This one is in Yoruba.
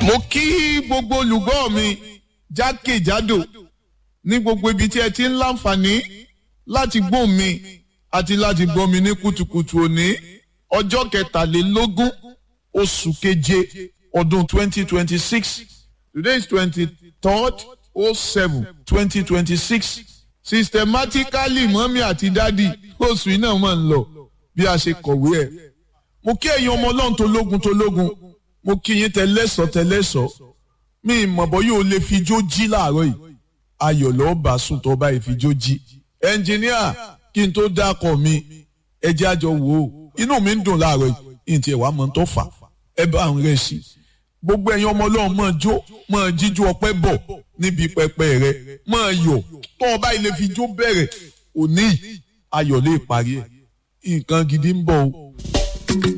mo kí gbogbo olùgbọ́ mi jákèjádò ní gbogbo ibi tí ẹ ti ń láǹfààní láti gbọ́ mi àti láti gbọ́ mi ní kùtùkùtù òní ọjọ́ kẹtàlélógún oṣù keje ọdún twenty twenty six today is twenty third oh seven twenty twenty six systematically mọ́mí àti dádì oṣù yìí náà máa ń lọ bí a ṣe kọ̀wé ẹ̀ mo kí ẹ̀yin ọmọ ọlọ́run tó lógun tó lógun mo kí yín tẹlẹ́sọ̀ tẹlẹ́sọ̀ mi ìmọ̀bọ̀ yóò lè fi jó jí láàárọ̀ yìí ayọ̀ lọ́ọ́ bá sùn tó bá ìfijó jí ẹnjìníà kí n tó dákọ̀ mi ẹjẹ́ àjọ wò ó inú mi ń dùn láàárọ̀ yìí ní tiẹ̀ wá mọ̀ tó fà ẹ bá ń rẹ̀ sí gbogbo ẹ̀yin ọmọ ọlọ́run máa jó máa jíjú ọpẹ́ bọ̀ níbi pẹpẹ rẹ máa yọ̀ tó o bá ilé fi jó bẹ̀rẹ̀ òní ayọ̀ lè parí ẹ̀ nǹkan gidi ń bọ̀ o.